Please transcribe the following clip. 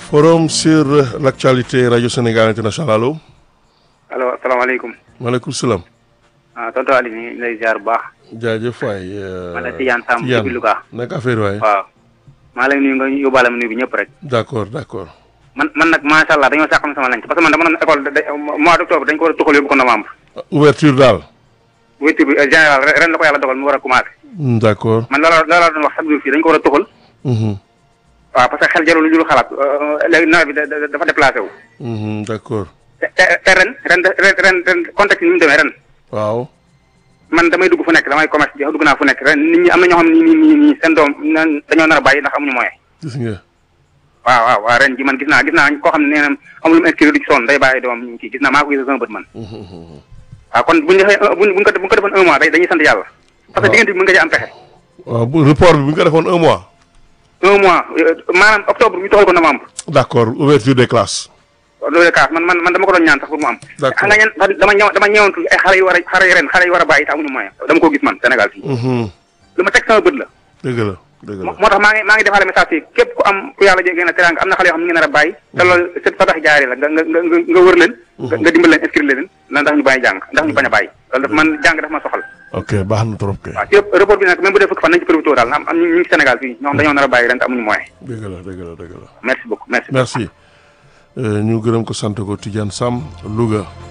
forum sur l'actualité radio Sénégal international allo. allo asalaamaaleykum. maaleykum salaam. ah tonton Aliou ñu ngi lay ziar bu baax. jaajëf waay. man la Tidiane Samb depuis Louga. naka affaire waay. waaw. maa lay nuyu nga yóbbaale ma nuyu bi ñëpp rek. d' accord d' accord. man man nag macha allah dañoo sàqam sama lanc parce que man dama doon école da mois d' octobre dañ ko war a tuxal yóbbu ko novembre. ouverture daal. ouverture bi général ren la ko yàlla dogal mu war a commencé. d' accord. man loola loola doon wax chaque jour fii dañ ko war a tuxal. waaw parce que xel jarul lu dul xalaat léegi nawet bi dafa déplacé wu. d' accord. te te ren ren ren ren ren contexte ni mu demee ren. waaw. man damay dugg fu nekk damay commerce bi dugg naa fu nekk ren nit ñi am na ñoo xam ne nii nii nii seen doom dañoo nar a bàyyi ndax amuñu moyen. gis nga. waaw waaw waaw ren ji man gis naa gis naa koo xam ne nee na amul lu mu inscrire du ci sonn day bàyyi doom ñu kii gis naa maa ko gis sama bët man. waaw kon buñ defee buñ buñ ko buñ ko defoon un mois day dañuy sant yàlla. parce que diggante bi mën nga ci am pexe. waaw bu report bi bu ñu ko defoon un mois. un mois maanaam octobre ñu toxal ko novembre. d' accord ouverture des classes. loolu de kaas man man man dama ko doon ñaan sax pour mu am. d' accord xam nga ñan dama ñëw dama ñëwantu ay xale yu war a xale yu ren xale yu war a bàyyi te amuñu moyen dama ko gis man Sénégal fii. lu ma teg sama bët la. dëgg la dëgg la. moo tax maa ngi maa ngi defaale message yi képp ku am ku yàlla jéggi na teraanga am na xale yoo xam ne ñu ngi nar a bàyyi. te loolu c'est fa tax jaaree la nga nga nga nga wër leen. nga dimbal leen inscrire leen ndax ñu bàyyi jàng ndax ñu bañ a bàyyi. loolu daf man jàng daf ma soxal. ok baax na trop kay. waaw ci report bi nag même bu dee fukki fan nañ ci profité daal am am ñu ngi Sénégal fii ñoo xam dañoo nar a bàyyi ren te amuñu moyen. dëgg la dëgg la dëgg la. merci beaucoup merci. merci ñu gërëm ko sant ko Tidiane Sam Louga.